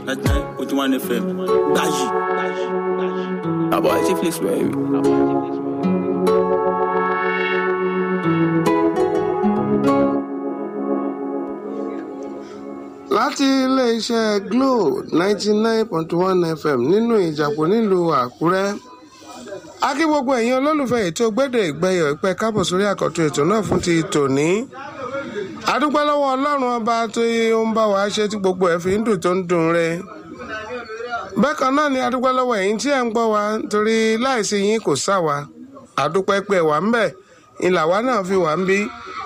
ninety nine point one fm gbayi. àbọ̀ ẹ̀ ṣe flex baby. láti iléeṣẹ́ glo ninety nine point one fm nínú ìjàpọ̀ nílùú àkúrẹ́ a kí gbogbo ẹ̀yin olólùfẹ́ ètò gbẹ́dẹ̀ ìgbẹ́yọ̀ ìpẹ́ kábọ̀ sórí àkọ́tún ètò náà fún ti tòní adúpẹ́ lọ́wọ́ ọlọ́run ọba tó ń bá wa ṣe tí gbogbo ẹ̀ fi ń dùn tó ń dùn re bẹ́ẹ̀ kan náà ni adúpẹ́ lọ́wọ́ ẹ̀yin tí ẹ̀ ń gbọ́ wa torí láìsí yín kò sá wa adúpẹ́ pé wà ń bẹ̀ ìlàwá náà fi wà ń bí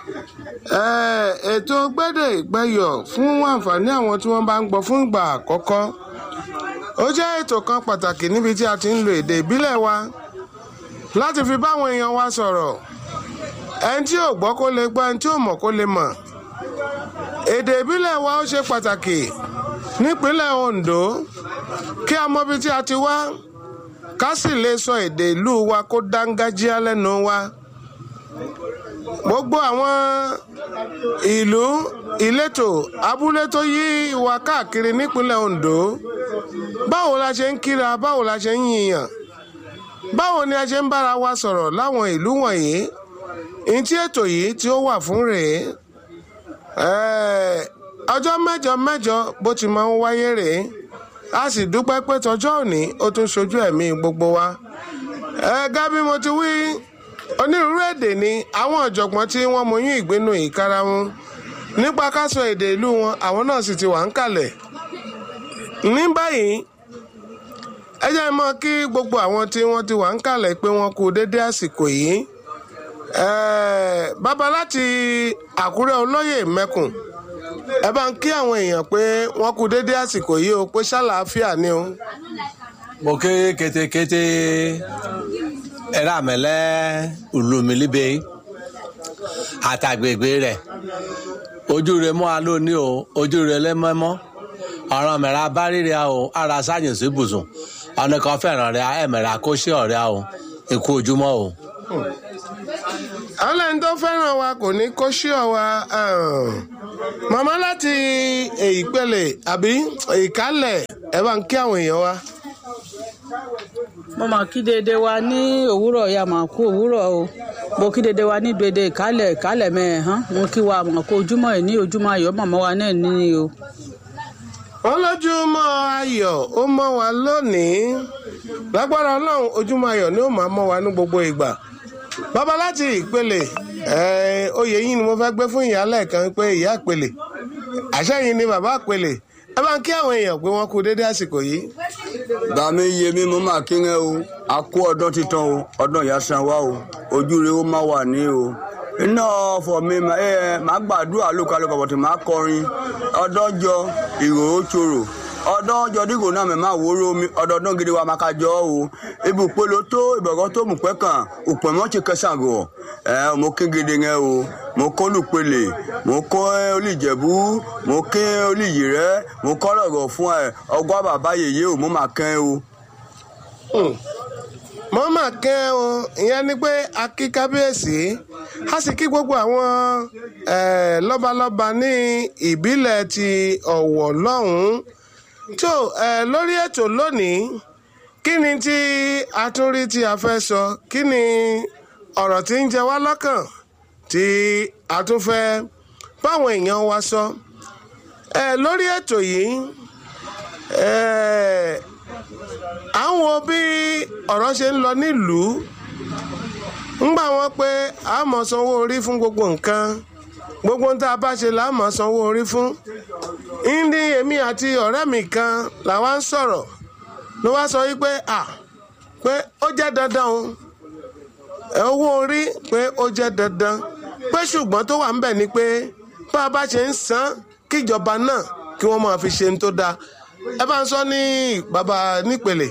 ètò gbẹ́dẹ̀ ìgbẹ́yọ̀ fún àǹfààní àwọn tí wọ́n bá ń gbọ́ fún ìgbà àkọ́kọ́ ó jẹ́ ètò kan pàtàkì níbi tí a ti ń lo èdè ìbílẹ̀ wa láti fi báwọn èèyàn wa sọ̀rọ̀ ẹni tí ò gbọ́ kó lè gbọ́ ẹni tí ò mọ̀ kó lè mọ̀ èdè ìbílẹ̀ wa ó ṣe pàtàkì nípínlẹ̀ Ondo kí a mọ ibi tí a ti wá ká sì lè sọ èdè ìlú wa kó dángájíá lẹ́nu wa gbogbo àwọn ìlú ìletò abúlé tó yí wa káàkiri nípínlẹ̀ Ondo báwo la ṣe ń kíra báwo la ṣe ń yìnyàn báwo ni a ṣe ń bára wa sọ̀rọ̀ láwọn ìlú wọ̀nyí ní tí ètò yìí tí ó wà fún rèé ọjọ́ mẹ́jọ mẹ́jọ bó ti máa ń wáyé rèé a sì dúpẹ́ pé tọjọ́ òní ó tún ṣojú ẹ̀mí gbogbo wa gẹ́gẹ́ bí mo ti wí onírúurú èdè ni àwọn ọ̀jọ̀gbọ́n tí wọ́n mọyún ìgbénu ìkara wọn nípa ká sọ èdè ìlú wọn àwọn náà sì ti wà ń kalẹ̀ ní báyìí ẹ jẹ́ mọ́ kí gbogbo àwọn tí wọ́n ti wà ń kalẹ̀ pé wọ́n kú dédé àsìkò yìí bàbá láti àkúrẹ́ olóyè mẹ́kùn ẹ bá ń kí àwọn èèyàn pé wọ́n kú dédé àsìkò yìí o pé ṣàlàáfíà ni o. mo ké kétékété ẹ̀rọ àmẹ́lẹ́ olùmílíbe àtàgbègbè rẹ̀ ojú rẹ̀ mọ́ a lóní o ojú rẹ̀ lẹ́mọ́mọ́ ọ̀ràn mẹ́ra bá rírẹ̀ o ara sáyẹn sí ibùsùn ọ̀nà kan fẹ́ràn rẹ̀ ẹ̀mẹ̀rẹ̀ àkóṣe ọ̀rẹ́ o ikú ojúmọ́ o. àwọn ẹni tó fẹ́ràn wa kò ní kó ṣí ọ wa màmá láti ìpele àbí ìkálẹ̀ ẹ bá ń kí àwọn èèyàn wa mo máa kí dédé wa ní òwúrọ̀ ya máa kú òwúrọ̀ o mo kí dédé wa ní dédé ìkálẹ̀ ìkálẹ̀ mẹ́ẹ̀hán mo kí wa máa kó ojúmọ́ ẹ̀ ní ojúmọ́ ayọ̀ màmá wa náà ní o. wọ́n lójúmọ́ ayọ̀ ó mọ́ wa lónìí lágbára ọlọ́run ojúmọ́ ayọ̀ ni ó máa mọ́ wa ní gbogbo ìgbà bàbá láti ìpele oyè yìí ni mo fẹ́ gbé fún ìyálẹ̀ kan pé ìyá ìpele àṣẹ yìí ni bàbá ìpele ẹ bá ń kí àwọn èèyàn pé wọ́n kú dédé àsìkò yìí. bàmí iye mi mo máa kí ẹ o a kó ọdún títàn o ọdún ìyá san wa o ojú rẹ ó má wà ní o iná ọ̀fọ̀ mi ẹ máa gbàdúrà lókàlùkọ bọ̀tì máa kọrin ọdọ́jọ ìrò ó ṣòro ọdọ́jọ dígò náà mẹ́ máa wóró mi ọdọọdún gidi wa máa ka jọ o ibùpolo tó ìbọ̀gọ́ tó mú pẹ́ kàn òpè mọ́ ti kẹsàn gọ̀ ẹ mo kí gidi yẹn o mo kọ́ lùpele mo kọ́ olùjẹ̀bú mo kí olùyì rẹ mo kọ́ lọ̀rọ̀ fún ẹ ọgbà bàbá yèyé o mo máa kẹ́ o. mo máa kẹ́ o ìyẹn ni pé a kí kábíyèsí a sì kí gbogbo àwọn lọ́balọ́ba ní ìbílẹ̀ ti ọ̀wọ̀ lọ́hùn-ún tó lórí ètò lónìí kí ni tí a tún rí tí a fẹ́ sọ kí ni ọ̀rọ̀ tí ń jẹ wá lọ́kàn tí a tún fẹ́ báwọn èèyàn wa sọ lórí ètò yìí à ń wo bí ọ̀rọ̀ ṣe ń lọ nílùú ńgbà wọn pé a mọ̀ sanwó orí fún gbogbo nǹkan gbogbo ń tá a bá ṣe là á mọ̀ sanwó orí fún ní èmi àti ọ̀rẹ́ mi kan làwa ń sọ̀rọ̀ ló wá sọ wípé à pé ó jẹ́ dandan o owó orí pé ó jẹ́ dandan pé ṣùgbọ́n tó wà ń bẹ̀ ni pé bá a bá ṣe ń san kíjọba náà kí wọ́n máa fi ṣe ń tó dáa ẹ bá ń sọ ní bàbá nípele.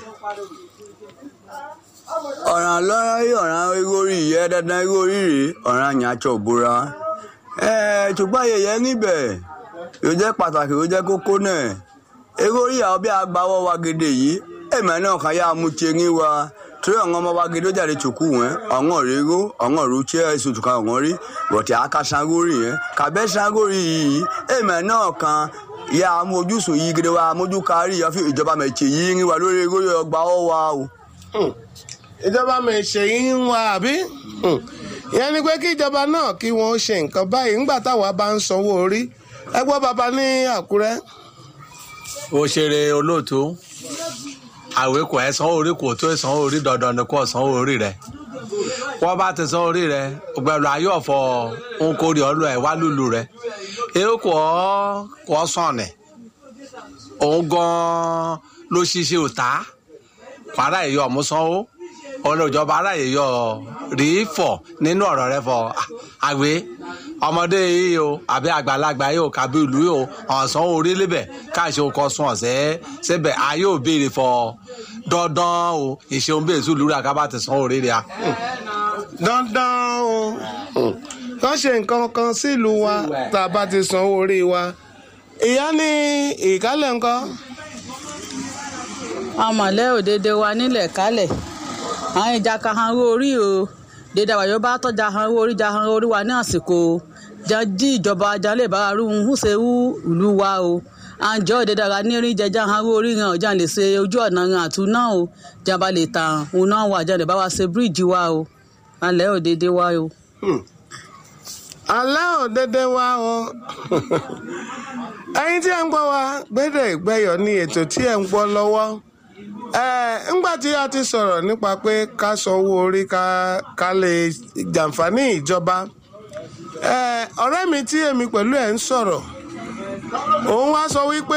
ọ̀ràn lọ́rọ̀ yìí ọ̀ràn igori yẹ dandan igori rè ọ̀ràn àyànjọ òbúra ṣùgbọ́n ayẹyẹ níbẹ̀ yóò jẹ́ pàtàkì yóò jẹ́ kókó náà igori àwọn bí agbáwọ́ wa gèdè yìí èèmọ̀ náà kàn yá mú tiẹ̀ wa torí àwọn ọmọ wa gidi ó jáde tòkú wọn ọ̀ngàn régó ọ̀ngàn rúchẹ́ èso tùkà ọ̀ngàn rí bọ̀tí àká sangori yẹn kàbẹ́ sangori yìí èèmọ̀ náà kan ìyá amójúsò yìí gidi wa amójú kárí ìyá fún ìjọba mẹ̀tì yìí ń wà lórí lórí ọgbà ọwà o. ìjọba mi ṣe yín ń wá àbí Hmm. ìyẹn ni pé kí ìjọba náà kí wọ́n ṣe nǹkan báyìí ńgbà táwa bá ń sanwó orí ẹ gbọ́ bàbá ní àkúrẹ́ òṣèré olóòtú àwé kò ẹ sanwó orí kò tó sanwó orí dandan ni kò sanwó orí rẹ wọ́n bá ti sanwó orí rẹ gbẹ̀lú ayé ọ̀fọ̀ nkórè ọlọ́ ẹ̀ wá lùlù rẹ èyí kò kò sàn ní òun gan ló ṣiṣẹ́ òtá kwara èyí ọ̀mú sanwó olùjọba ara èyí ọ̀ rí fọ̀ nínú ọ̀rọ̀ rẹ fọ̀ àwé ọmọdé yìí o àbí àgbàlagbà yìí o kàbí ìlú yìí o ọ̀sán orí lébẹ̀ káàṣe okọ̀ sún ọ̀sẹ̀ síbẹ̀ ayé ò béèrè fọ dandan o ìṣeun bẹ́ẹ̀ sùn lúra kábà ti san orí rẹ̀ a. dandan o Hmm. kán ṣe nǹkan kan sílùú wa tá a bá ti sanwó orí wa ìyá ní ìkálẹ̀ ńkọ́ àmọ̀lẹ́ òdede wa nílẹ̀ kálẹ̀ àwọn ìjà ka han owó orí o dédé àwàyọ bá tọ́jà han owó orí ja han orí wa ní àsìkò jí ìjọba jalè bá rú ń ṣe wú ìlú wa o àǹjọ́ òdede ara ní rí jẹjá han owó orí hàn ọjà lè ṣe ojú ọ̀nà hàn àtún náà o jàmbá lè tàn òun náà wà jà lè bá wa ṣe bíríìjì wa o alẹ́ òdede wa o. alẹ́ ò dédé wá o ẹ̀yin tí ẹ ń gbọ́ wa gbẹ́dẹ̀ ìgbẹ́yọ̀ ní ètò tí ẹ ń gbọ́ lọ́wọ́ ẹ̀ ńgbà tí a ti sọ̀rọ̀ nípa pé ká sanwó orí ká ká lè jàǹfààní ìjọba ẹ̀ ọ̀rẹ́ mi tí èmi pẹ̀lú ẹ̀ ń sọ̀rọ̀ òun wá sọ wípé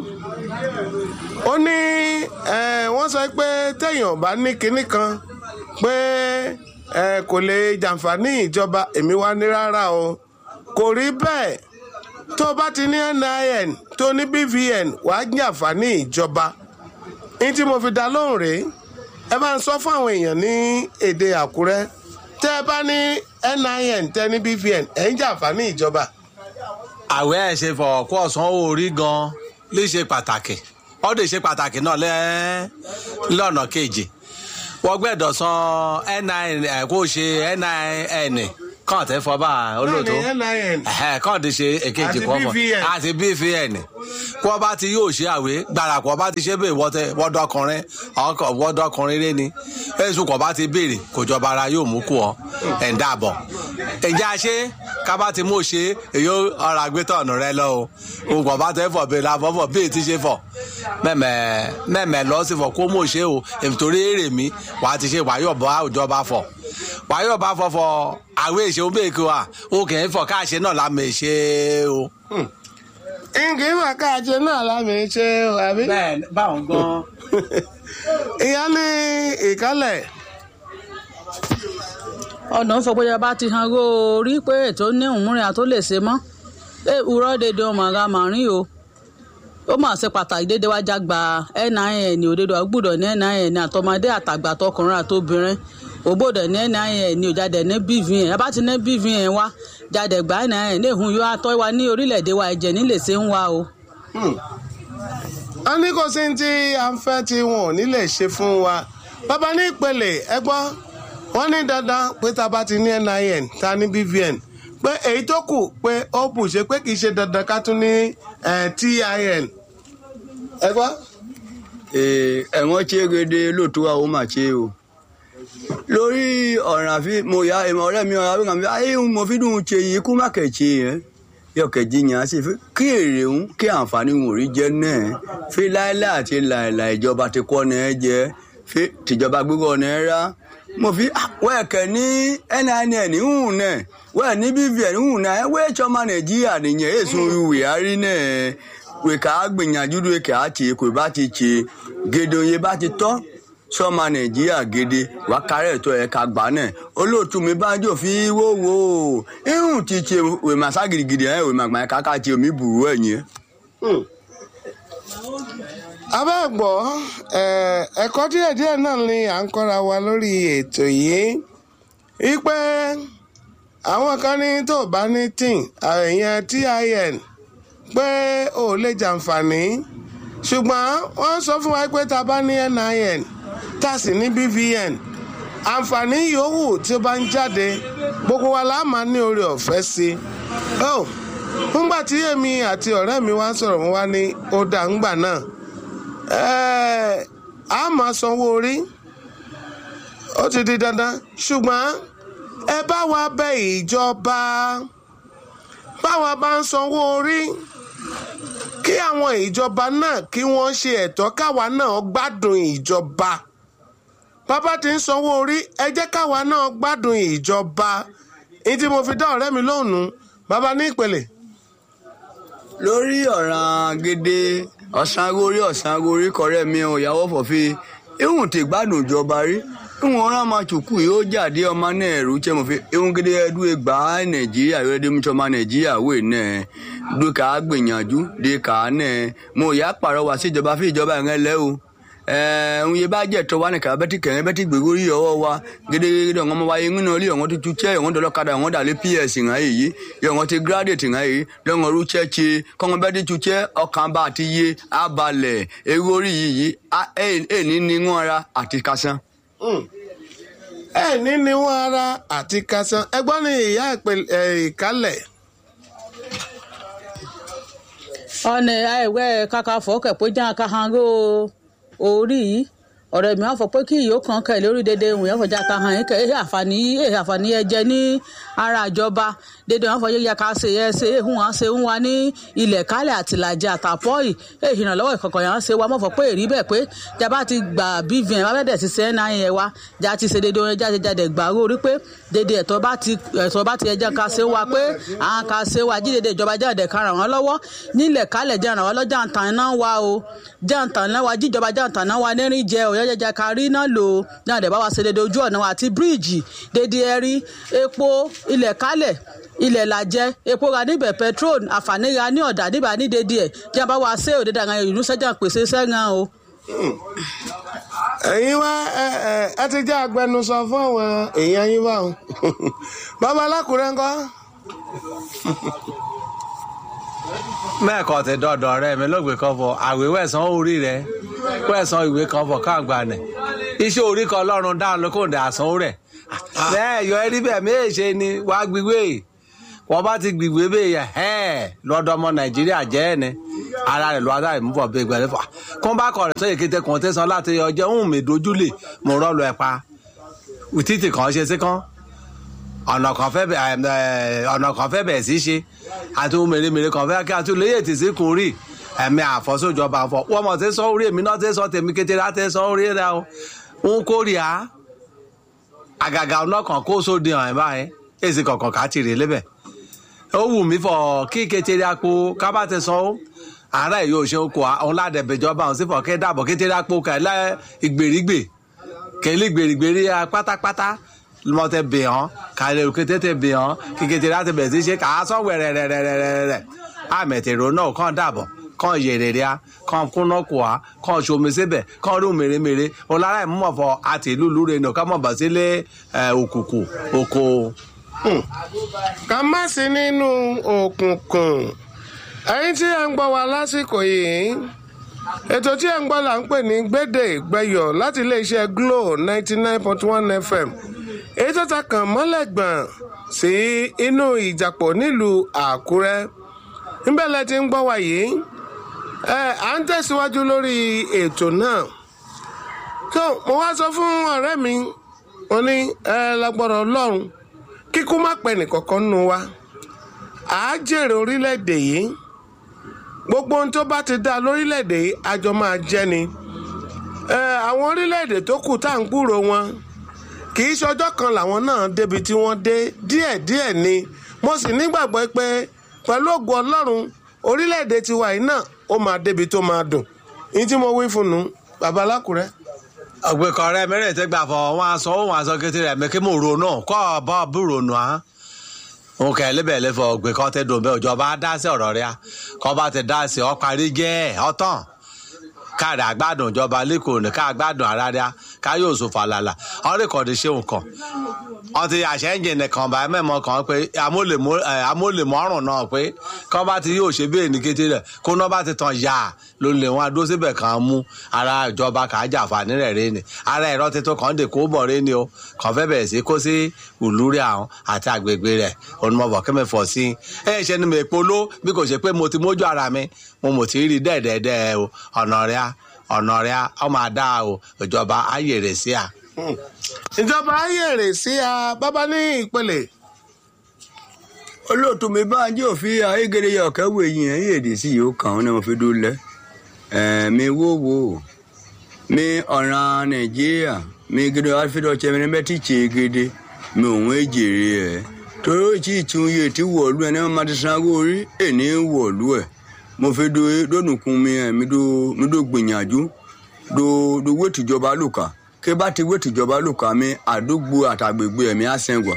ó ní ẹ̀ wọ́n sọ pé téèyàn bá ní kinní kan pé ẹ kò lè jàǹfààní ìjọba èmi wá ní rárá o kò rí bẹ́ẹ̀ tó o bá ti ní nin tó ní bvn wàá jàǹfààní ìjọba ní tí mo fi dá lóhùn rèé ẹ bá ń sọ fún àwọn èèyàn ní èdè àkúrẹ́ tẹ́ ẹ bá ní nin tẹ́ ní bvn ẹ̀ ń jàǹfààní ìjọba. àwẹ̀ ẹ̀ ṣe fọ̀ kó ọ̀sán orí gan lè ṣe pàtàkì ọ̀dẹ̀ ṣe pàtàkì náà lẹ́ lọ́nà kejì wọ́n gbẹ́dọ̀ san nin ẹ̀ kó ṣe nin kàn tẹ́ fọ́ bá olóòtú Bẹ́ẹ̀ni, nin ẹ̀hẹ́ kàn ti ṣe èkejì Àti kan fún BVN. àti bvn kó ọba ti yóò ṣe àwé gbàràkọ ọba ti ṣe bẹ́ẹ̀ wọ́tẹ wọ́dọ̀kùnrin ọkọ̀ wọ́dọ̀kùnrin rẹ ni èsù kọ̀ bá ti béèrè kò jọba ara yóò mú kú ọ ẹ̀ ń dàbọ̀ ǹjẹ́ a ṣe kábà ti mú ṣe èyí ọ̀rọ̀ àgbétọ̀ ọ̀nà rẹ lọ o òun kọ̀ bá tẹ́ fọ̀ bẹ́ẹ̀ la fọ́fọ̀ bẹ́ẹ̀ ti ṣe fọ̀ mẹ́mẹ́ mẹ́mẹ́ lọ sí fọ̀ kó mú ṣe o èmi torí èrè mi wàá ti ṣe wàyọ̀ bá òjọba fọ̀ wàyọ̀ bá fọ̀fọ̀ àwé ìṣeun bẹ́ẹ̀ kí wa o kì í fọ̀ káàṣe náà lámì ṣe o. nǹkan ìwà káàjẹ náà lámì ṣe o àbí. bẹ́ẹ̀ báwọn gan. ìyá ní ìkálẹ̀ ọ̀nà ìfọ̀pẹ́yà bá ti han owó orí pé ètò ní òmùrìn àtó lè ṣe mọ́ ẹ wúrọ́ dédé ọmọ ara màrín o ó mà ṣe pàtàkì dédé wá jágba nin òdodo àgbùdọ̀ ní nin àtọmọdé àtàgbà àtọkùnrin àtobìnrin ògbódò ní nin òjáde ní bvn ẹ bá ti ní bvn wá jáde gbà nin ní ìhun yóò atọ́ wa ní orílẹ̀-èdè wa ẹ̀jẹ̀ nílé ṣe ń wá o. a ní kò sí tí a ń fẹ́ tí wọn ò ní lè ṣe fún wa bàbá ní ìpele ẹ gbọ́ wọ́n ní dandan pé tá a bá ti ní nin tá a ní bvn pé èyí tó kù pé ó bù ṣe pé kì í ṣe dandan ká tún ní eh, tin ẹ gbọ́. Ee, ẹ̀wọ̀n tí egede lóòótọ́ wa ó mà ṣe o lórí ọ̀ràn àfi mo ya ìmọ̀ ọ̀rẹ́ mi ọ̀rẹ́ mi ayé ń mo fi dùn ṣe yìí kú má kẹ̀ṣe yẹn yọ kẹ̀jì yẹn á sì fi kí èrè ń kí àǹfààní wọn ò rí jẹ náà fi láéláé àti làìlà ìjọba ti kọ́ ọ̀nà ẹ jẹ fi tìjọba gbígbọ́ ọ̀nà ẹ rá mo fi ah, wẹ́ẹ̀kẹ́ ní nin hùn náà wẹ́ẹ̀ ní bvn hùn náà ẹ wẹ́ẹ̀ tsọ́mà nàìjíríà nìyẹn èso ìwé àárín náà wèé ká gbìyànjú lóye ká tì kò bá ti tì gèdè òye bá ti tọ́ sọ́mà nàìjíríà gèdè wà kárẹ̀ tó ẹ̀ ká gbà náà olóòtú mi bá jò fi wó wò ó ihun ti tì wèé màsá gidigidi ẹ̀ wèé màgbà ká ká tì omi bùrú ẹ̀ yẹn. abẹ́ gbọ́ eh, ẹ̀kọ́ díẹ̀díẹ̀ náà ni à ń kọ́ra wa lórí ètò yìí wípé àwọn kan ní tó bá ní tin àyẹn tin pé ò lè jàǹfààní ṣùgbọ́n wọ́n sọ fún wa pé tá a bá ní nin tá a sì ní bvn àǹfààní yòówù tí ó bá ń jáde gbogbo wa la máa ní oore ọ̀fẹ́ sí i. Oh, nígbà tí èmi àti ọ̀rẹ́ mi wá sọ̀rọ̀ wọn wá ní ó dà ńgbà náà ẹ̀ẹ́ a máa sanwó orí ó ti di dandan ṣùgbọ́n ẹ bá wa bẹ ìjọba báwa bá ń sanwó orí kí àwọn ìjọba náà kí wọ́n ṣe ẹ̀tọ́ káwa náà gbádùn ìjọba bàbá ti ń sanwó orí ẹ jẹ́ káwa náà gbádùn ìjọba ní tí mo fi dá ọ̀rẹ́ mi lóhùn nù bàbá ní ìpele. lórí ọ̀ràn gèdè ọ̀sángorí ọ̀sángorí kọ̀rẹ́ mi ò yàwó fọ̀fí ihun tí gbádùn ìjọba rí ihun ọ̀ràn máa tùkù yóò jáde ọmọ náà ẹ̀rú tẹ́ mo fi ihun gèdè ẹdú ẹgbà nàìjíríà yóò dé mítọ́ ọmọ nàìjíríà wò náà dúkà gbìyànjú dé kà á náà mo yà pàrọwà sí ìjọba fún ìjọba yẹn lẹ́ o ẹ̀ẹ́n yẹ bá jẹ́ tọ́ wa ní kàá bẹ́tì kẹ̀yìn bẹ́tì gbègbè orí ọwọ́ wa gédégédé ọ̀ngọ́n mọ́ wáyé ńnà orí ọ̀ngọ́n tó tu chẹ́ ọ̀ngọ́n dọ́lọ́ kadà ọ̀ngọ́n dàlẹ́ ps ńà èyí ọ̀ngọ́n ti graduate ńà èyí lọ́ngọ́n rú chẹ́ che kọ́ngọ́n bẹ́tì tu chẹ́ ọkàn bá àti yé abalẹ̀ ewu orí yìí ẹ̀ ní ní wọn ara àti kásán. ẹ ní ni wọn ara àti kásán ẹgbọ́n ní ìyá ìkálẹ̀ ọ̀nà àìwẹ́ kàkà fọ́kẹ̀ pé jẹ́ àkàhàn orí yìí ọ̀rẹ́ mi á fọ pé kí ìyó kan kẹ̀ lórí dédé ìwọ̀n yẹn fọjá ka hàn yín kẹ̀ ẹ̀ àǹfààní ẹ̀ àǹfààní ẹ jẹ ní ara ìjọba dédé wọn fọyín yẹ ká ṣe ẹ ṣe ehun wọn ṣe ń wa ní ilẹ̀ kálẹ̀ àtìlájẹ àtàpọ̀ yìí ẹ̀ ìrànlọ́wọ́ ìkọ̀kọ̀ yẹn ṣe wa mọ̀ fọ pé èrí bẹ́ẹ̀ pé jaba ti gbà bvn bá bẹ́ẹ̀ ti ṣe náà yẹn wa já ti ṣe dédé wọn jáde jáde gbà orí pé dédé ẹ̀tọ́ bá ti ẹ̀tọ́ bá ti ẹjẹ́ ká ṣe wa pé àwọn ká ṣe wa jídéde ìjọba jáde ká ràn wọ́n lọ́wọ́ nílẹ̀ kálẹ̀ jẹ́ ràn wọ́n lọ́jà ń tàn náà wa o jẹ́ ń tàn náà wa jíjọba jẹ́ ń tàn náà wa nírìn jẹ́ òyà jẹjẹ ká rí náà lò náà dẹ̀ bá wa ṣe dédé ojú ọ̀nà wa àti bíríìjì dédé ẹ̀rí epo ilẹ̀ kálẹ̀ ilẹ̀ làjẹ́ epo ra níbẹ̀ petrol àǹfààní ra ní ọ̀dà níbà ní dédé ẹ̀ jẹ́ bá wa ṣe òde dàgbà ìlú sẹ́jà pèsè sẹ́gàn o. ẹ̀yin wá ẹ ẹ ẹ ti jẹ́ agbẹnusọ fún àwọn èèyàn yín báwọn bàbá alákùrẹ́ ńkọ́. mẹ́ẹ̀kọ́ ti dọ̀dọ̀ rẹ mi lóògbé kan fọ àwé wẹ̀sán orí rẹ wẹ̀sán ìwé kan fọ káàgbà nẹ̀ iṣẹ́ orí kan lọ́run dáhùn ló kò dé àsán rẹ̀ bẹ́ẹ̀ yọ ẹrí bẹ́ẹ̀ méje ni wà á gbígbé wọ́n bá ti gbígbé bẹ́ẹ̀ yẹ ẹ́ lọ́dọ̀ ọmọ nàìjíríà jẹ́ ẹ̀ ni ara rẹ̀ lọ́wọ́ adáyé mú bọ̀ bẹ́ẹ̀ gbẹ̀rẹ̀ fà kó bá kọ̀ rẹ̀ sóyè kété kan tẹ̀sán láti ọjọ́ ń mi dojúlé mo rọ́ lọ ẹ̀ pa títì kan ṣe sí kan ọ̀nà kan fẹ́ bẹ̀ ọ̀nà kan fẹ́ bẹ̀ sí ṣe àti ohun mèremère kan fẹ́ kí àti olóyè tì sí kun rí ẹ̀mí àfọ́sójọba fọ wọ́n mọ̀ tí sọ orí èmi náà tí sọ tèmi kété láti sọ orí rẹ o ń kórìíra àgàgà ọ̀nà kan kó sóde hàn báyìí èsì kọ̀ọ̀kan ká tìrè lébẹ̀ ó wù mí fọ kí kékeré àpò kábà ti sọ àárẹ̀ yóò ṣe oko àwọn ládẹ̀bẹ̀jọba àwọn sífọ̀ kí dàbọ̀ kékeré àpò kẹlẹ́ ìgbèrígbè kẹlẹ́ ìgbèrígbèrí pátápátá mọ tẹ bẹ hàn kàlẹ́ òkè tètè bẹ hàn kékeré láti bẹ̀rẹ̀ sí ṣe kà á sọ wẹ̀rẹ̀rẹ̀rẹ̀rẹ̀ àmẹ̀tẹ̀rọ náà kàn dàbọ̀ kàn yèrèrè a kàn kúnná kù a kàn ṣomi síbẹ̀ kàn rú mèremère ọ̀lára ìmúmọ̀fọ́ àti ìlú lúre nù ká mọ̀ bá sílé òkùnkùn oko. ká má sí nínú òkùnkùn ẹ̀yin tí ẹ ń gbọ́ wa lásìkò yìí ètò tí ẹ ń gbọ́ là ń pè ní gbédè gbẹ̀yọ̀ láti iléeṣẹ́ glo ninety nine point one fm èyí tó ta kàn mọ́lẹ̀ gbọ̀n sí inú ìjàpọ̀ nílùú àkúrẹ́ níbẹ̀ lẹ ti ń gbọ́ wa yìí ẹ à ń tẹ̀síwájú lórí ètò náà tó mo wá sọ fún ọ̀rẹ́ mi mo ní ẹ lágbọ́dọ̀ ọlọ́run kíkú má pẹ́ nìkankan nù wa àá jèrè orílẹ̀-èdè yìí gbogbo ohun tó bá ti dá lórílẹ̀‐èdè àjọ máa jẹ́ ni àwọn orílẹ̀‐èdè tó kù tá à ń gbúrò wọn kì í ṣọjọ́ kan làwọn náà débi tí wọ́n dé díẹ̀díẹ̀ ni mo sì nígbàgbọ́ pé pẹ̀lú ògùn ọlọ́run orílẹ̀‐èdè tiwa yìí náà ó máa débi tó máa dùn ní tí mo wí fún un bàbá alákùrẹ́. ọ̀gbẹ̀kọ̀ rẹ mẹ́rẹ̀ tẹ́ gbà fọ wọn aṣọ wọn aṣọ kété rẹ̀ mẹ́kẹ́ mò ronú kọ́ ọ bá bú ronú á òun kẹ lébẹ̀ lẹ́fọ̀ ọ̀gbẹ́ kan tẹ́ dùn bẹ́ẹ̀ òjọba á dá sí ọ̀rọ̀ rẹ̀ kọ́ bá ti dá sí ọ parí jẹ́ ọ̀tàn káàdì àgbàdùn ìjọba lẹ́kọ̀ọ́ ní ká àgbàdùn ara rẹ̀ káyọ̀ òṣù fàlàlà ọ̀rẹ́ kọ̀ ti ṣe nǹkan ọtí àṣẹ ẹ̀ǹjìnì kan bá mẹ́mọ́ kan pé amóhùnmọ́rùn náà pé kán bá ti yóò ṣe bẹ́ẹ̀ ní kété rẹ̀ kó náà bá ti tàn yá ló lè wọn adó síbẹ̀ kan mú ara ìjọba kà á jàǹfààní rẹ̀ rẹ́ ni ara ẹ̀rọ tuntun kan dè kó bọ̀ rẹ́ ni o kàn fẹ́ bẹ̀rẹ̀ sí kó sí ìlú rẹ̀ àwọn àti àgbègbè rẹ̀ onímọ̀bọ̀ kẹ́mi fọ̀ sí ẹ̀ ṣe ni mi polo bí kò ṣe pé mo ti mójú ara mi mo mò ti rí dẹ́ẹ̀dẹ́ẹ̀dẹ́ o ọ̀nà rẹ̀ ọ̀nà rẹ̀ ọmọ àdá o ìjọba ayé rẹ̀ sí à. ìjọba ayèrè sí a bábá ní ìpele olóòtú mi bá ń jẹ́ òfin ayégede yẹ ọ̀kẹ́ wo èyí ẹ̀ yéèdè sí yìí ó kàn án ní mo fi dúró lẹ́ mi wó wo mi ọ̀ràn nàìjíríà mi gidi alfredo chemini mẹ́tì tse gidi mi òun èjèrè ẹ̀ torí ó ti tún yé ti wọ̀lú ẹ̀ ní wọ́n máa ti sanwó orí èní wọ̀lú ẹ̀ mo fi do dónùkún mi ẹ̀ mi do mi do gbìyànjú do do wé tìjọba lùkà kí bá ti wé tìjọba lùkà mi àdúgbò àtàgbègbè ẹ̀mí á sẹ́ngwà.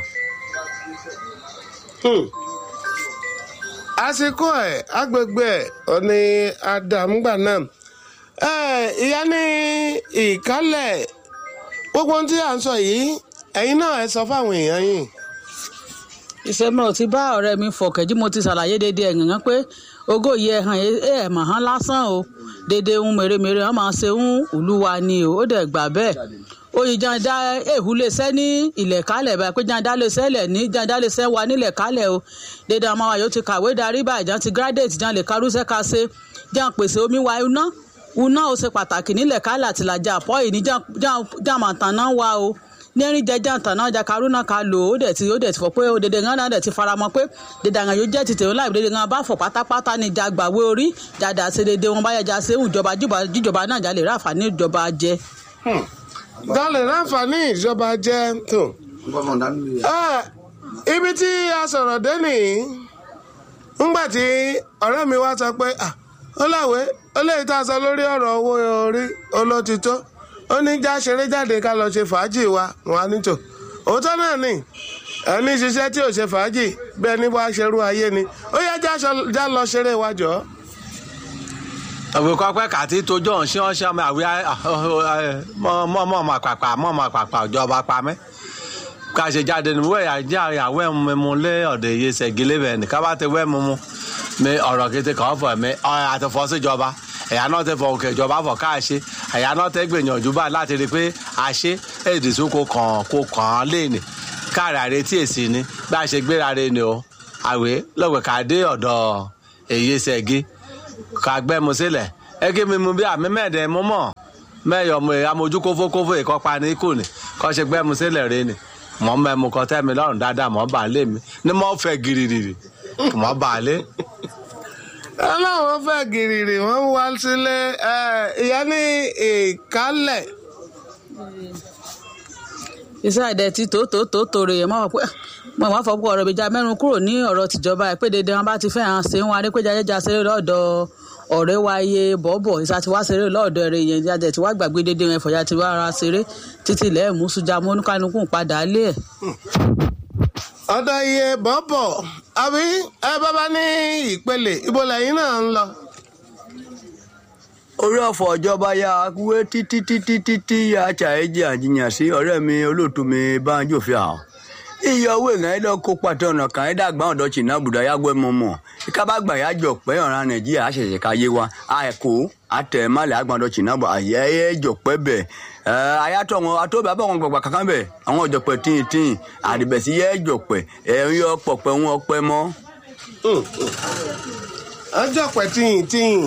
àsìkò ẹ agbègbè ẹ ọni àdàmúgbà náà ẹ ìyá ní ìkálẹ̀ gbogbo ohun tí à ń sọ yìí ẹ̀yin náà ẹ sọ fáwọn èèyàn yìí. ìṣẹ́mi ò ti bá ọ̀rẹ́ mi fọ̀kẹ́jú mo ti ṣàlàyé dédé ẹ̀yàn pé ogó yìí ẹ̀ hàn ẹ̀ mà hàn lásán o dédé ń mèremère wọn máa ṣe ń olúwa ni o ó dẹ̀ gbà bẹ́ẹ̀ oyin janda ehu lè sẹ́ ní ilẹ̀ kálẹ̀ báyìí pé janda lè sẹ́lẹ̀ ní janda lè sẹ́ wa nílẹ̀ kálẹ̀ o dédé àwọn àwọn yóò ti kàwé darí báyìí jan ti graduate jan lè karúṣẹ́ ka ṣe jan pèsè omi wa iná iná ó ṣe pàtàkì nílẹ̀ kálẹ̀ àtìlájà àpọ̀ yìí ní jan màtàn náà wá o nẹ́rìn jẹjẹ àtàná ọjà karuna ká lò ó dẹ̀ ti ó dẹ̀ ti fọ pé ó dédé ńlá náà dẹ̀ ti faramọ́ pé dédé àwọn yóò jẹ́ ti tèwọ́n láì dédé ńlá bá fọ̀ pátápátá ní ìjà gbàwé orí jàdá ṣe dédé wọn báyà já ṣe ìjọba jíjọba náà jà lè ráfà ní ìjọba jẹ. dálẹ̀ láǹfààní ìjọba jẹ́ tó. ibi tí a sọ̀rọ̀ dé nìyí ńgbà tí ọ̀rẹ́ mi wá sọ pé ó láwé ó lè tá a sọ lórí ọ̀rọ̀ owó orí olótìtó ó ní já ṣeré jáde ká lọ ṣe fàájì wa wọn á ní tò òótọ́ náà ni ẹni ṣiṣẹ́ tí ò ṣe fàájì bí ẹni wá ṣerú ayé ni ó yẹ já lọ ṣeré wa jọ. òwe kọ́pẹ́ kàtí tójú ọ̀hún ṣé wọ́n ṣe ọmọ àwí mọ́ mọ́ mọ́ pàpà mọ́ mọ́ pàpà ìjọba pa mẹ́ ká ṣe jáde ní wẹ́ẹ̀ àjẹ́ àwọ̀ ẹ̀ mímu lé ọ̀dọ̀ èyí ṣẹ̀gílẹ̀ bẹ̀ ní ká bá ti wẹ́ mímu mi ọ̀rọ̀ kété kàn fọ̀ mi àtọ̀fọ́ síjọba ẹ̀yà náà tẹ fọ òkè ìjọba fọ ká ṣe ẹ̀yà náà tẹ gbìyànjú báyìí láti rí i pé a ṣe èdè tó kó kàn kó kàn án léèní káàrà retí èsì ni bá a ṣe gbéra re ni o àwé lọ́gbẹ̀ ká dé ọ̀dọ̀ èyí ṣẹ́gi ká gbẹ́mu sílẹ̀ ẹgẹ́ mi mu bí àmì mẹ́ẹ̀dẹ́ mú mọ̀ mẹ́yọ̀ mo amójú kófókófó ìkọ́pa ní kù ni kọ́ ṣe gbẹ́mu sílẹ̀ re ni mọ̀ mẹ́mu kọ́ tẹ́ mi lọ́rùn dáadáa mọ̀ bà lé mi ní mọ̀ fẹ́ giriri mọ̀ bà lé aláwọn fẹ́ gìrìrì wọ́n wá sílé ìyá ní ìkálẹ̀. iṣẹ́ àdẹ tí tó tó tó tòrè yẹn máa wọ pé mo máa fọwọ́ ọ̀rọ̀ ìbíjà mẹ́rin kúrò ní ọ̀rọ̀ tìjọba ẹ̀ pé dédé wọn bá ti fẹ́ hàn sí wọn adépéjà jẹjà ṣeré lọ́dọ̀ ọ̀rẹ́ wa iye bọ̀bọ̀ ìsà tí wá ṣeré lọ́dọ̀ ẹ̀rẹ̀ yẹn jáde tí wá gbàgbé dédé wọn ẹ̀fọ̀yà tí wá ra ṣeré títí ilẹ̀ mú sùjà mú oníkanukú padà lé ẹ̀. ọ̀dọ̀ iye bọ̀bọ̀ àbí ẹ bábá ní ìpele ibo lẹ́yìn náà ń lọ. orí ọ̀fọ̀ ìjọba ya wé títí títí títí ya ṣàìjì àjìyàn sí ọ̀rẹ́ mi olóòtú mi Banjo fi hàn iye owó ìrìn ẹ̀dọ́ kó pàtó ọ̀nà kan ẹ̀dá àgbà ọ̀dọ́ china bùdá yàgbẹ́ mọ́mọ́ ìkábàgbà yà jọ pé ọ̀ràn nàìjíríà àṣẹ̀ṣẹ̀ ká yé wa àìkú àtẹ̀málẹ̀ àgbà ọ̀dọ́ china bù àyẹ́ jọ pẹ́ bẹ̀ ayatọ̀ wọn atóbi abọ́ wọn gbàgbà kankan bẹ̀ àwọn ọ̀jọ̀pẹ̀ tíì tíì àdìbẹ̀sí yẹ́ jọ̀pẹ̀ ẹ̀ ń yọ pọ̀pẹ̀ wọn pẹ́ mọ́. ọjọ́ pẹ̀ tíyìn tíyìn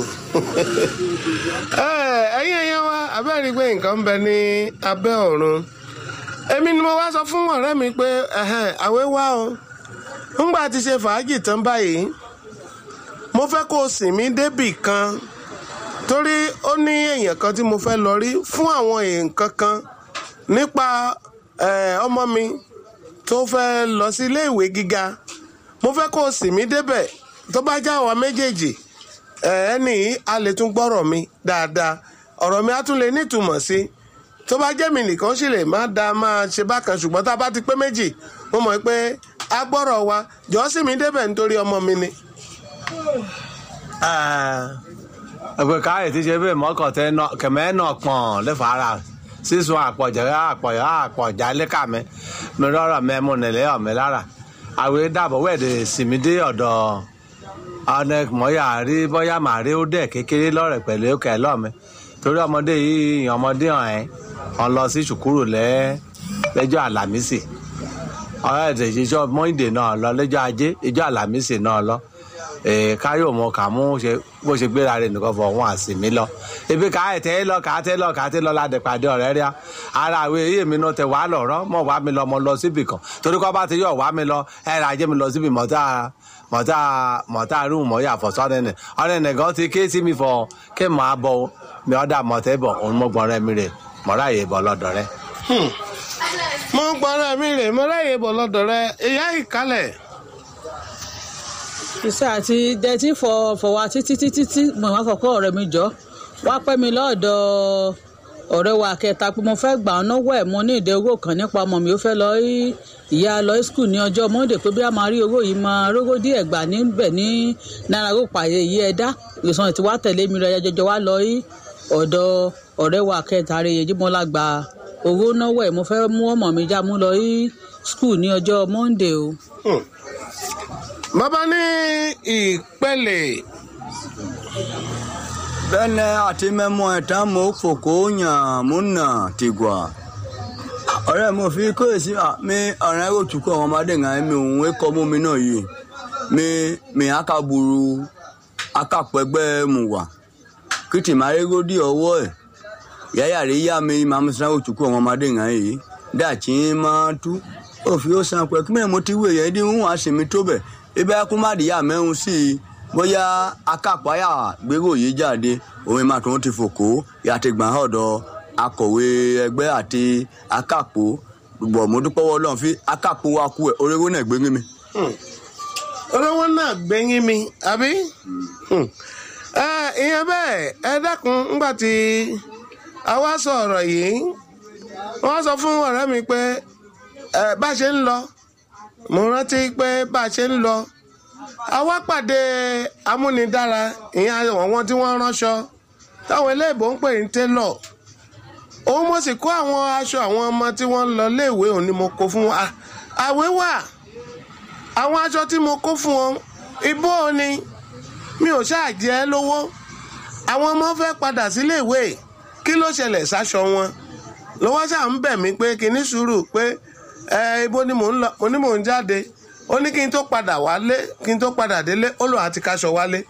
ẹ̀yin ẹ̀yẹ wa abẹ́rẹ́ pé nǹkan ń bẹ ní abẹ́ ọ̀run èmi ni mo wá sọ fún ọ̀rẹ́ mi pé àwẹ̀ wá o ńgbà tí ṣe fàájì tán báyìí mo fẹ́ kó o sìn mí débì kan torí ó ní èèyàn kan tí mo fẹ́ lọ rí fún àwọn nǹkan kan nípa ọmọ mi tó fẹ́ lọ sí ilé ìwé gíga mo fẹ́ kó o sìn mí débẹ̀ tó bá já wa méjèèjì ẹni a lè tún gbọ́rọ̀ mi dáadáa ọ̀rọ̀ mi á tún lè nítumọ̀ sí i tó bá jẹ́ mi nìkan sì lè má da máa ṣe bákan ṣùgbọ́n tá a bá ti pé méjì mo mọ̀ pé a gbọ́rọ̀ wa jọ́ sí mi débẹ̀ nítorí ọmọ mi ni. ẹgbẹ́ káyọ̀ ti ṣe bẹ́ẹ̀ mọ́kàn tẹ kẹ̀mẹ́ náà pọ̀n lẹ́fọ̀ ara sísun àpọ̀jẹ̀ àpọ̀jẹ̀ àpọ̀jà lẹ́ka mi mi rọrọ̀ mi mú nílé ọ̀mí lára àwẹ̀ dàbọ̀ wẹ̀dẹ̀ sinmi dé ọ̀dọ̀ ọ̀nà mọ̀yà rí bọ́yá màá rí ó dẹ̀ kékeré lọ́rẹ̀ pẹ̀lú òkè lọ́mi torí ọmọdé yìí ọmọdé hàn ẹ́ ọ̀n lọ sí ṣùkúrù lẹ́ lẹ́jọ́ àlàmísì ọ̀rẹ́ ẹ̀dẹ̀ ìjọ mọ́ìdè náà lọ lẹ́jọ́ ajé ìjọ àlàmísì náà lọ ee káyọ̀ mọ kà mú ṣe bó ṣe gbéra rẹ̀ nìkan fọ wọn àsìmí lọ ebi ká ẹ̀ tẹ́ lọ ká tẹ́ lọ ká tẹ́ lọ ládẹ pàdé ọ̀rẹ́ rí a ara àwọn èyí mi náà tẹ wàá lọ̀rọ̀ mọ̀ wá mi lọ mọ lọ síbì kan torí kọ́ bá ti yọ̀ wá mi lọ ẹ̀ rà jẹ́ mi lọ síbì mọ́tà mọ̀tà mọ̀tà rúùn mọ̀ yà fọ̀ sọ́dẹ̀nẹ̀ ọ̀dẹ̀nẹ̀ gan ti ké sí mi fọ kí n máa bọ̀ mi ọ̀dà mọ̀tẹ́ bọ̀ òun mọ̀ gbọ́n rẹ̀ mi rè mọ̀rá yè bọ̀ lọ́dọ̀ rẹ̀. mo gbọ́dọ̀ mi rè mo ráyè bọ̀ lọ́dọ̀ rẹ ìyá ìkálẹ̀ iṣẹ́ àti dẹ́tí fọ fọwọ́ títí títí tí mo máa fọkọ́ ọ̀rẹ́ mi jọ wá pẹ́ mi lọ́dọ̀ ọ̀rẹ́ wa kẹta pé mo fẹ́ gbà ọ́ náwó ẹ̀ mo ní ìdẹ owó kan nípa ọmọ mi ó fẹ́ lọ rí ìyá lọ skul ní ọjọ́ monday pé bí a máa rí owó yìí máa rógó díẹ̀ gbà níbẹ̀ ní náírà ó pààyè yìí ẹ̀dá ìsọ̀rọ̀ tí wàá tẹ̀lé mi rẹ̀ jọjọ wá lọ rí ọ̀dọ̀ ọ̀rẹ́ wa kẹta rẹ̀ yẹjú mo la gba owó náwó ẹ̀ mo fẹ́ mú ọmọ mi já mú lọ rí skul ní ọjọ́ monday o. bàbá ní ìpele bẹ́ẹ̀ni àti mẹ́mọ́ ẹ̀ tán mo fòkó yàn mú nà tìgbà ọ̀rẹ́ mo fi kóyèsí mi ọ̀rẹ́ òtúkọ̀ àwọn ọmọdé ń mi òun ẹ̀kọ́ mú mi náà yìí mi mi akaburu akapẹ̀gbẹ́ mu wà kìtì máa rí gòdì ọwọ́ ẹ̀ yáyà rí yá mi máa mú sinmi òtúkọ̀ àwọn ọmọdé ń yìí dàtí máa tú òfin ó san pẹ̀ kí mẹ́rin mo ti wé yẹn dín wọn àṣì mi tó bẹ̀ ibẹ̀ kú má dìyà mẹ́rin sí i bóyá akápáyà gbérò yìí jáde òun máa tó ń ti fòkó yàtí gbọ̀n ọ̀dọ̀ akọ̀wé ẹgbẹ́ àti akápò bọ̀ mo dúpẹ́ wọ́ lọ́n fi akápò wa kú ẹ̀ oréró náà gbérí mi. olówó náà gbẹ̀yìn mi àbí ẹ ìyẹn bẹ́ẹ̀ ẹ dákun ńgbà tí a wá sọ ọ̀rọ̀ yìí wọ́n sọ fún ọ̀rẹ́ mi pé ẹ bá a ṣe ń lọ mo rántí pé bá a ṣe ń lọ a wá pàdé amúnidára ìyẹn àwọn tí wọ́n ránṣọ táwọn eléèbó ń pè ní télọ̀ òun mo sì kó àwọn aṣọ àwọn ọmọ tí wọ́n ń lọ léèwé òun ni mo kó fún wọn À- àwé wà àwọn aṣọ tí mo kó fún wọn ibó ni mi ò ṣáà jẹ ẹ́ lówó àwọn ọmọ fẹ́ padà síléèwé kí ló ṣẹlẹ̀ sáṣọ wọn lọ́wọ́ ṣáà ń bẹ̀ mí pé kí ní sùúrù pé ẹ ibo ni mò ń lọ mo ní mò ń jáde ó ní kí n tó padà wálé kí n tó padà délé ó lòun àti kaṣọ wálé.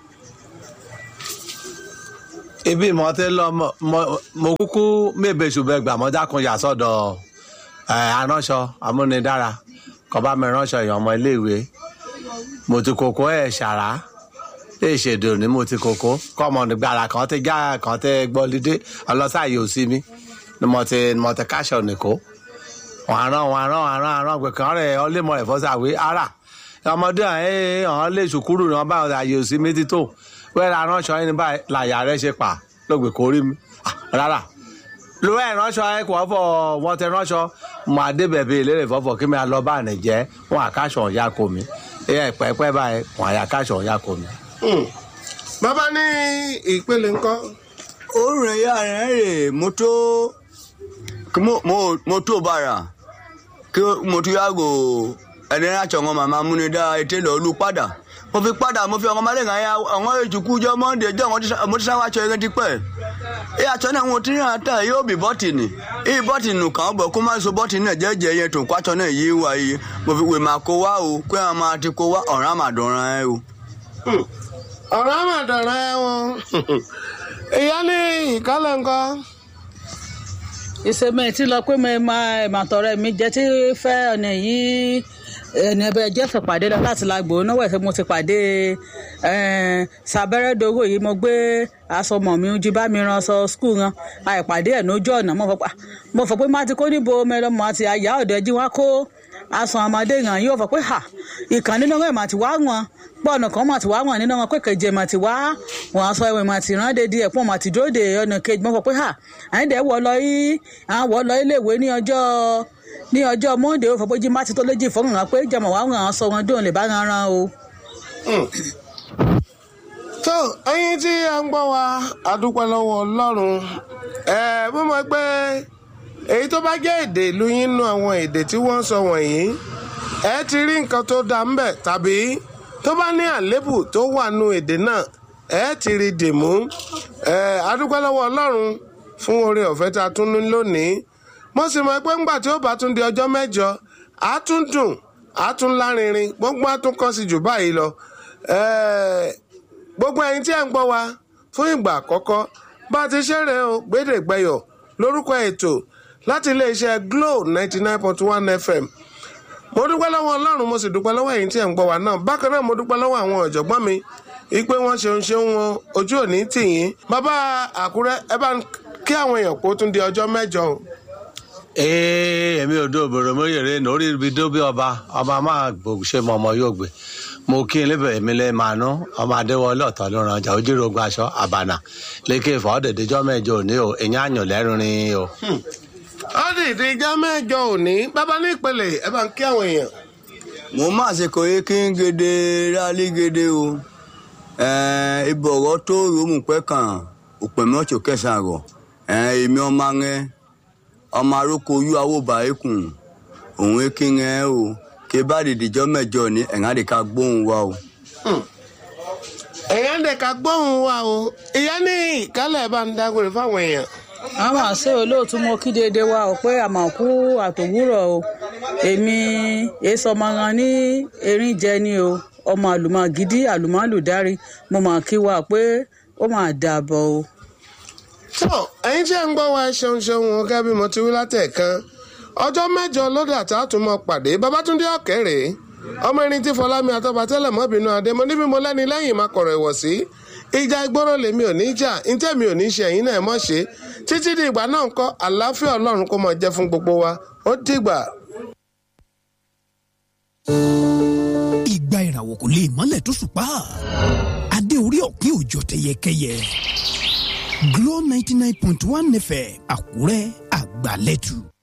ibi mo ti lọ mo- mo mo kúkú mébè ṣùgbọ́n gbà mọ́ dákun yà sọ́dọ̀ ẹ̀ aránṣọ amúnidára kọ́ bá mi ránṣọ èèyàn ọmọ iléèwé mo ti kókó ẹ̀ ṣàrá lè ṣèdè òní mo ti kókó kọ́mọ nígbàrà kan ti já kan ti gbọ́lídé ọlọ́sàyè òsì mi ni mo ti mo ti káṣọ nìkó wọn arán wọn arán wọn arán arán gbẹ̀kan rẹ̀ ọlẹ́mọ rẹ̀ fọ́sàwé ara ọmọdé ẹ̀ ọ̀hún lè ṣùkúrù ní wọn bá wọn àyè òsì mi ti tó wẹ́rẹ́ aránṣọ yín ní báyìí làyà rẹ̀ ṣe pa lóògbé kò rí mi Ah, rárá lo ẹ ránṣọ ẹ kò fọ wọn tẹ ránṣọ mọ adébẹbẹ ìlérè fọfọ kí mi à lọ bá àná jẹ wọn àkáṣọ ọyá kò mí ẹ pẹpẹ báyìí wọn àyàkáṣọ ọyá kò mí. Hmm. bàbá ní ìpele ńkọ́ ó rìn ya rẹ̀ rè mo tó kí mo- mo- mo tó bàrà kí mo tó yàgò ẹni láti ọ̀ngàn màmá múnidá ètè lọ lù padà mo fi padà mo fi ọ̀ngàn máa lẹ́gàn ya ọ̀ngàn ètùkú jọ mọ́ndé jọ mo ti sáwá aṣọ yẹn ti pẹ́ ẹ aṣọ náà mo ti rìn àtà yóò bí bọ́tìnì èyí bọ́tìnì kàn bọ̀ kó má so bọ́tìnì náà jẹ́jẹ́ yẹn tó kó aṣọ náà yé wa yìí mo fi wè máa kó wá o kó ẹ máa ti kó wá ọ̀ràn àmàdọ̀ràn ẹ o. ọ̀rọ̀ àmàdàrà ẹ̀ wọn ìyá ní ìkálẹ̀ ńkọ́ ìsèmẹ tí lọ pé mo máa ìmọ̀tọ̀rẹ́ mi jẹ́ tí fẹ́ ọ̀nà yìí ẹni ẹbẹ jẹ́fẹ̀ pàdé lọ láti la gbòó náwó ẹ̀fẹ̀ mo ti pàdé sàbẹ́rẹ́ dogo yìí mo gbé aṣọ mọ̀ mi jí bá mi ran aṣọ skul ran àìpàdé ẹ̀ lójú ọ̀nà mo fọ pa mo fọ pé má ti kó níbo mẹlọmọ àti àyà ọ̀dọ̀ ẹjí wá kó aṣọ ọmọdé ràn yóò fọ pé ha ìkàn nínú ẹ̀ mà ti wá wọn pọ́ọ̀nù kan mà ti wá wọn nínú wọn pé kẹjẹ mà ti wá wọn aṣọ ẹ̀wẹ̀ mà ti rán dédé ẹ̀pọ̀n mà ti dúró de ọ̀nà kejì mo fọ pé ha àyìndẹ̀ wọ lọ yí àwọn wọ lọ iléèwé ní ọjọ́ ní ọjọ́ monde ó fọ pé jí má ti tó léjì fọ́nrán hàn pé jẹmọ̀ wá ràn án sọ wọn dóun lè bá ran ran o. tó ẹyin tí a ń gbọ́ wa a dúpẹ́ lọ́wọ́ ọlọ́run ẹ mo mọ̀ pé èyí tó bá jẹ́ èdè ìlú yín nú àwọn èdè tí wọ́n ń sọ wọ̀nyí ẹ ti rí nǹkan tó dá ń bẹ̀ tàbí tó bá ní àlébù tó wà nú èdè náà ẹ ti rí dìmú ẹ adúpẹ́ lọ́wọ́ ọlọ́run fún oore ọ̀fẹ́ tá a tún ní lónìí mo sì mọ̀ pé ńgbà tí ó bá tún di ọjọ́ mẹ́jọ á tún dùn á tún lárinrin gbogbo á tún kọ́ sí jù báyìí lọ Ẹ, gbogbo ẹ̀yin tí ẹ ń gbọ́ wa fún ìgbà àkọ́kọ́ bá a ti ṣeré o gbédègbẹyọ̀ lórúkọ ètò láti iléeṣẹ́ Glo ninety nine point one FM mo dúpẹ́ lọ́wọ́ ọlọ́run mo sì dúpẹ́ lọ́wọ́ ẹ̀yin tí ẹ̀ ń gbọ́ wa náà bákan náà mo dúpẹ́ lọ́wọ́ àwọn ọ̀jọ̀gbọ́n mi ipe wọn ṣeun ṣeun wọn ojú òní tì yín bàbá àkúrẹ́ ẹ bá ń kí àwọn èèyàn kó tún di ọjọ́ mẹ́jọ o. ee èmi ò dó òbòrò mo yèrè lórí ibi dó bí ọba ọba máa gbòògùn ṣe mọ ọmọ yóò gbé mo kí n lébẹ̀ èmi lè máa ná ọmọ adéwọlé ọ̀tọ̀ ló ran ọjà ojúrogun aṣọ àbànà lékè fọ́ dèdèjọ́ mẹ́jọ òní o èyàn àyàn lẹ́rìnrin o. ó di ìdíjọ́ mẹ́jọ òní bàbá ní ìpele ẹ bá ń kí àwọn èèyàn. mo máa ṣe kò yé kí n gèdè rálí gèdè o ìbọ̀rọ̀ tó ròmù pẹ́ kàn òpè mọ́tò kẹsàn-án rọ̀ èmi ọmọ rẹ ọmọ aróko yú awóbá ekùn òun kí n rẹ o kí bá dìdìjọ́ mẹ́jọ ní ẹ̀rán lè ká gbóhùn wa o. èèyàn dẹ̀ ká gbóhùn wa o ìyá ní ìkálẹ̀ bá ń dágbére fáwọn èèyàn. àwọn àṣẹ olóòtú mo kí déédéé wa ò pé àmàkù àtòwúrọ̀ o èmi èso ọmọ wọn ní erin jẹ ni o ọmọ àlùmọ gidi àlùmọ àlùdárí mo mà kí wa pé ó mà dàbọ̀ o. tó ẹ̀yin tí ẹ ń gbọ́ wa ẹ ṣeun ṣeun o gẹ́gẹ́ bí mo ti wí látẹ̀kan ọjọ́ mẹ́jọ lóde àtàtúmọ̀ pàdé babatunde ọ̀kẹ́rẹ́ ọmọ erin tí fọlámi àtọ́ba tẹ́lẹ̀ mọ́bìnú adé mo níbi mo lẹ́ni lẹ́yìn máa kọ̀rọ̀ ẹ̀wọ̀ sí ìjà ìgboro lèmi ò ní jà ntẹ́ mi ò ní ṣe ẹ̀yin náà mọ̀ ṣe títí di ìgbà náà ń kọ́ àlàáfíà ọlọ́run kó mọ̀ jẹ́ fún gbogbo wa ó dìgbà. ìgbà ìràwọ̀ kò lè mọ́lẹ̀ tó ṣùpá adé orí ọ̀pin òjò tẹyẹkẹyẹ Glo ninety nine point one FM Àkúrẹ́ àgbàlẹ́tù.